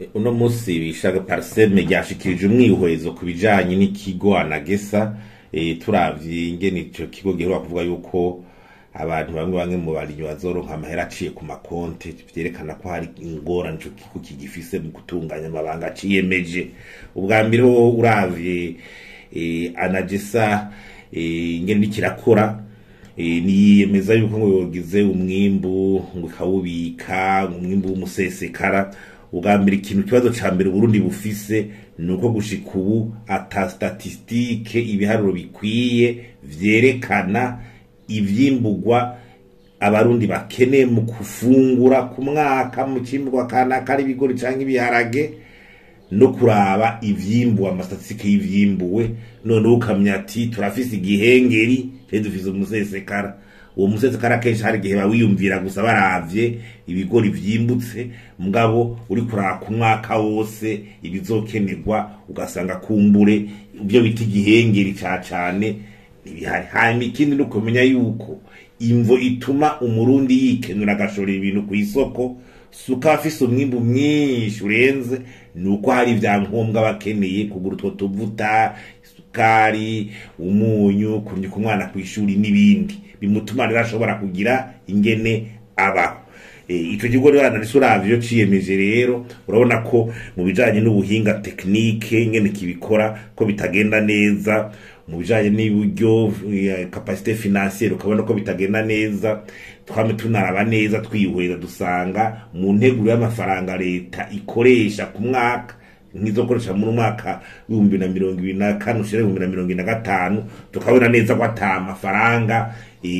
uno munsi bishaga parseme ryashikirije umwihwezo ku bijanye n'ikigo anagesa e, turavye ingene ico kigo giheruka kuvuga yuko abantu bamwe bamwe mu barimyi bazoronka amahera aciye ku makonte vyerekana ko hari ingorane ico kigo kigifise mu gutunganya amabanga aciyemeje ubwa mbere ho uravye e, anagesa e, ingene nikirakora e, niyemeza yuko ngo yogize umwimbu ngo ikawubika umwimbu w'umusesekara ubwa mbere ikintu kibazo ca mbere Burundi bufise nuko gushika ubu ata statistike ibiharuro bikwiye vyerekana ivyimburwa abarundi bakeneye mu kufungura ku mwaka mu cimburwa kanaka ari ibigori canke ibiharage no kuraba ivyimbuwe amastatistike y'ivyimbuwe none ukamya ati turafise igihengeri twe dufise umusesekara uwo musesekara kenshi hari igihe bawiyumvira gusa baravye ibigori vyimbutse mugabo uri kuraba ku mwaka wose ibizokenerwa ugasanga kumbure ibyo bita igihengeri ca cane ntibihari hanyuma ikindi ni ukumenya yuko imvo ituma umurundi yikenura agashorera ibintu ku isoko suka afise umwimbu mwinshi urenze nuko hari ivyangombwa bakeneye kugura utwo tuvuta isukari umunyu kunyuka umwana kw'ishuri n'ibindi bimutuma rero ashobora kugira ingene abaho ico kigo rero analisi uravye iyo ciyemeje rero urabona ko mu bijanye n'ubuhinga tekinike ingene kibikora ko bitagenda neza mu bijanye n'uburyo kapasite financiere ukabona ko bitagenda neza twame tunaraba neza twihweza dusanga mu nteguro y'amafaranga leta ikoresha ku mwaka nkizokoresha muri mwaka w'ibihumbi na mirongo ibiri na kane ushira ibihumbi na mirongo ibiri na gatanu tukabona neza ko ata mafaranga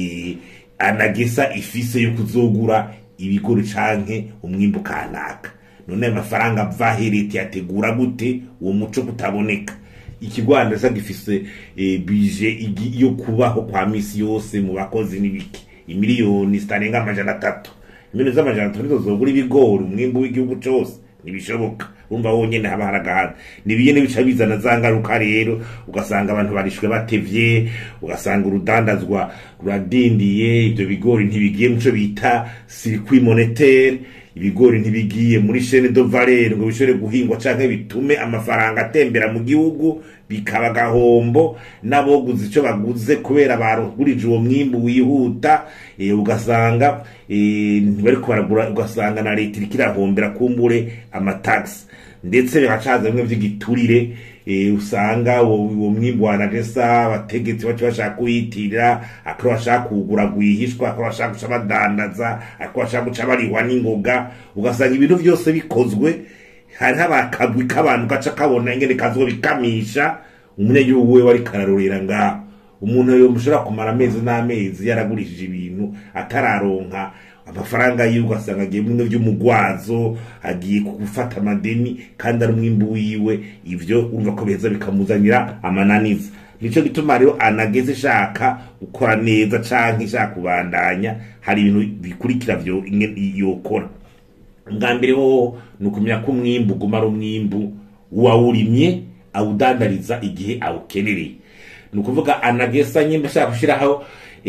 anagesa ifise yo kuzogura ibigori canke umwimbu kanaka none ayo mafaranga ava he leta yategura gute uwo muco kutaboneka ikigwanda sa gifise e, bije yo kubaho kwa misi yose mu bakozi n'ibiki imiliyoni zitarenga amajana atatu imiliyoni z'amajana atatu nizo zogura ibigori umwimbu w'igihugu cose ntibishoboka urumva wonyene haba haragahana nibiye bica bizana za ngaruka rero ugasanga abantu barishwe batevye ugasanga urudandazwa ruradindiye ivyo bigori ntibigiye muco bita circuit monétaire ibigori ntibigiye muri chaîne de valeur ngo bishobore guhingwa canke bitume amafaranga atembera mu gihugu bikaba gahombo n'aboguze ico baguze kubera barugurije uwo mwimbu wihuta e, ugasanga e, ntibariko baragura ugasanga na leta iriko irahombera kumbure amataxi ndetse biracaza bimwe vy'igiturire e, usanga uwo mwimbu wanagesa abategetsi bacu bashaka kuyitirira akaba bashaka kuwugura rwihishwa akaba bashaka guca badandaza akaba bashaka guca barihwa n'ingoga ugasanga ibintu vyose bikozwe hariho abakagwi k'abantu gaca kabona ingene kazwo bikamisha umunyagihugu we wari kararorera ngaho umuntu yo mushobora kumara amezi n'amezi yaragurishije ibintu atararonka amafaranga yiwe ugasanga agiye bimwe vy'umugwazo agiye gufata amadeni kandi ari umwimbu wiwe ivyo urumva ko biheza bikamuzanira amananiza nico gituma rero anageze ishaka gukora neza canke ishaka kubandanya hari ibintu bikurikira vyo yokora bwa mbere ho ni ukumenya ko umwimbu uguma ari umwimbu wawurimye awudandariza igihe awukenereye ni ukuvuga anagesa nyine ashaka gushyiraho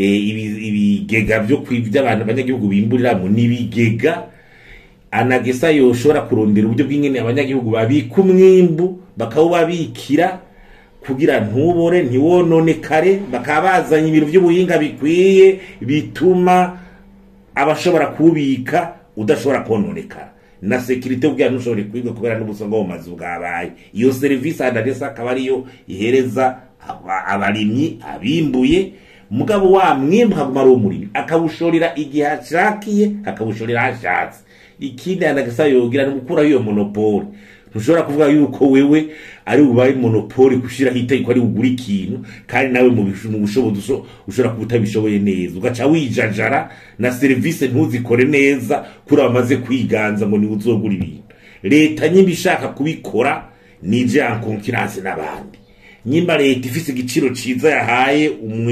ibigega byo kwibya abantu abanyagihugu bimburiramo n'ibigega anagesa yoshobora kurondera uburyo bw'ingene abanyagihugu babika umwimbu bakawubabikira kugira ntubore ntiwononekare bakaba bazanye ibintu by'ubuhinga bikwiye bituma abashobora kuwubika udashobora kononekara na sekirite ubwira ntushobore kwiga kubera n'ubusongo mu mazu bwabaye iyo serivisi adadesa akaba ariyo ihereza abarimyi abimbuye mugabo wa mwimbu haguma ari umurimyi akawushorera igihe ashakiye akawushorera hashatse ikindi anagasa yogira ni gukuraho iyo monopole ntushobora kuvuga yuko wewe ari ubaye monopole gushiraho itegeko ari ugura ikintu kandi nawe mu bushobozi ushobora kuba utabishoboye neza ugaca wijajara na serivisi ntuzikore neza kuri abamaze kwiganza ngo niwe uzogura ibintu leta nyimba ishaka kubikora nije en concurrence n'abandi nyimba leta ifise igiciro ciza yahaye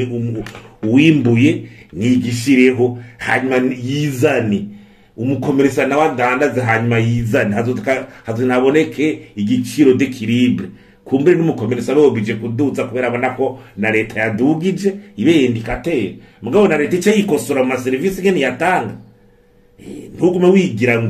uwimbuye nigishireho hanyuma yizane umukomeresa nawe adandaze hanyuma yizane hazonaboneke igiciro d'equilibre kumbere n'umukomeresa arobije kuduza kubera abona ko na leta yadugije ibe indikateur mugabo na leta ica yikosora mu maserivisi ngene yatanga ntugume wigira ngo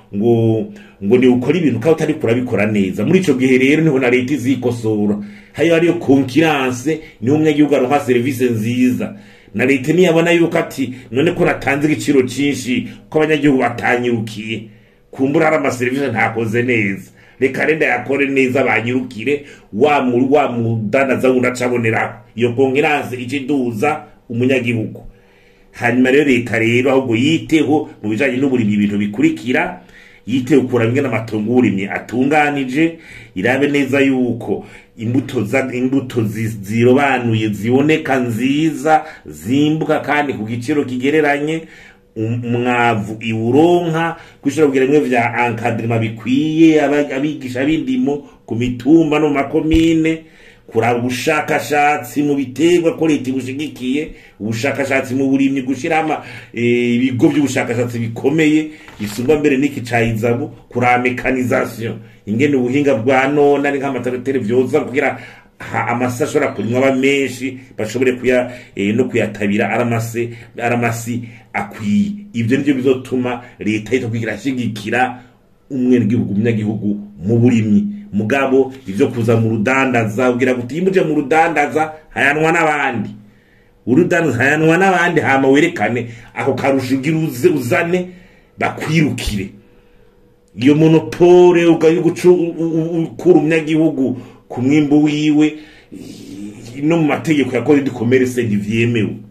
ngo ngo ni ukora ibintu kandi utari kurabikora neza muri ico gihe rero niho na leta izikosora hayo hariyo konkiranse niho umunyagihugu aronka serivisi nziza na leta niyabona yuko ati none ko natanze igiciro cinshi ko abanyagihugu batanyirukiye kumbura hari amaserivisi ntakoze neza reka renda yakore neza banyirukire wa muri wa mudanaza wundi acaboneraho iyo konkiranse ica iduza umunyagihugu hanyuma rero leta rero ahubwo yiteho mu bijanye n'uburimyi ibintu bikurikira yiteho kuraba ingene amatongo y'uburimyi atunganije irabe neza yuko imbuto za imbuto zi- zirobanuye ziboneka nziza zimbuka kandi ku giciro kigereranye um- umwavu iwuronka kwishura kugira bimwe vya encadrement bikwiye aba- abigisha b'indimo ku mitumba no mu makomine kuraba ubushakashatsi mu biterwa ko leta ibushigikiye ubushakashatsi mu burimyi gushiraho ama- eh, ibigo by'ubushakashatsi bikomeye bisumba mbere n'iki ca izabu kuraba mekanisation ingene ubuhinga bwa none ari nk'amatarateri vyoza kugira ha- amasi ashobora kurimwa aba menshi bashobore kuya eh, no kuyatabira aramase aramasi akwiye ibyo nivyo bizotuma leta yita kugira ashigikira umwenegihugu umunyagihugu mu burimyi mugabo ivyo kuza mu rudandaza ubwira guti yimuje mu rudandaza hayanwa n'abandi urudandaza hayanwa n'abandi hama werekane ako karusho ugira uze uzane bakwirukire iyo monopole ugaye gucu ukura umunyagihugu ku mwimbu wiwe i- no mu mategeko ya code du commerce ntivyemewe